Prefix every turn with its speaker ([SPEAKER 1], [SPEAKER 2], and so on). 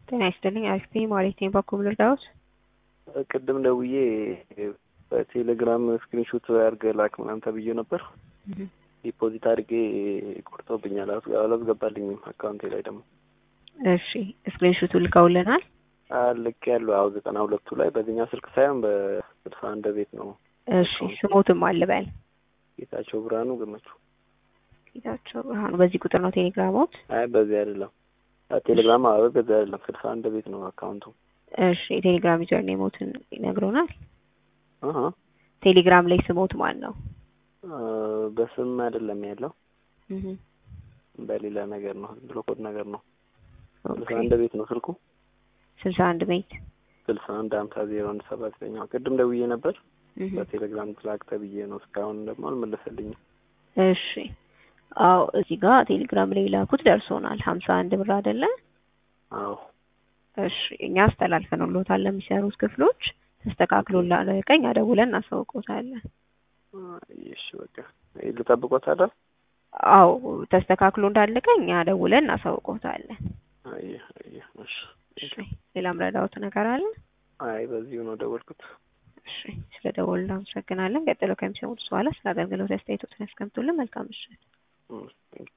[SPEAKER 1] ጤና ይስጥልኝ አሪፍ ነኝ ማለት ነኝ። በኩል ልርዳዎት?
[SPEAKER 2] ቅድም ደውዬ በቴሌግራም ስክሪንሾት አድርገህ ላክ ምናምን ተብዬ ነበር። ዲፖዚት አድርጌ ቆርጦብኛል፣ አላስገባልኝም አካውንቴ ላይ ደግሞ።
[SPEAKER 1] እሺ ስክሪንሾቱ ልከውልናል?
[SPEAKER 2] ልክ ያሉ አዎ፣ ዘጠና ሁለቱ ላይ በዚህኛው ስልክ ሳይሆን በስልሳ አንድ ቤት ነው።
[SPEAKER 1] እሺ ስሞትም አልበል
[SPEAKER 2] ጌታቸው ብርሃኑ ገመቹ።
[SPEAKER 1] ጌታቸው ብርሃኑ በዚህ ቁጥር ነው ቴሌግራሞት?
[SPEAKER 2] አይ በዚህ አይደለም ቴሌግራም አዎ፣ በዚህ አይደለም ስልሳ አንድ ቤት ነው አካውንቱ።
[SPEAKER 1] እሺ የቴሌግራም ዩዘር ኔሞትን ይነግሩናል?
[SPEAKER 2] አሀ
[SPEAKER 1] ቴሌግራም ላይ ስሞት ማን ነው?
[SPEAKER 2] በስም አይደለም ያለው በሌላ ነገር ነው፣ ብሎ ኮድ ነገር ነው። ስልሳ አንድ ቤት ነው ስልኩ።
[SPEAKER 1] ስልሳ አንድ ቤት
[SPEAKER 2] ስልሳ አንድ ሀምሳ ዜሮ አንድ ሰባት ዘጠኛው ቅድም ደውዬ ነበር በቴሌግራም ትላክ ተብዬ ነው። እስካሁን ደግሞ አልመለሰልኝም።
[SPEAKER 1] እሺ አዎ እዚህ ጋር ቴሌግራም ላይ ላኩት ደርሶናል። ሀምሳ አንድ ብር አይደለ?
[SPEAKER 2] አዎ
[SPEAKER 1] እሺ እኛ አስተላልፈንልዎታል ለሚሰሩት ክፍሎች ተስተካክሎ ላለቀኝ አደውለን እናሳውቅዎታለን።
[SPEAKER 2] እሺ በቃ ልጠብቆት አይደል?
[SPEAKER 1] አዎ ተስተካክሎ እንዳለቀኝ አደውለን እናሳውቅዎታለን።
[SPEAKER 2] አይ አይ እሺ
[SPEAKER 1] እሺ ሌላ ምረዳዎት ነገር አለ?
[SPEAKER 2] አይ በዚሁ ነው ደወልኩት።
[SPEAKER 1] እሺ ስለ ደወሉ እናመሰግናለን። ቀጥሎ ከሚሰሙት በኋላ ስለ አገልግሎት አስተያየቶትን ያስቀምጡልን። መልካም ምሽት።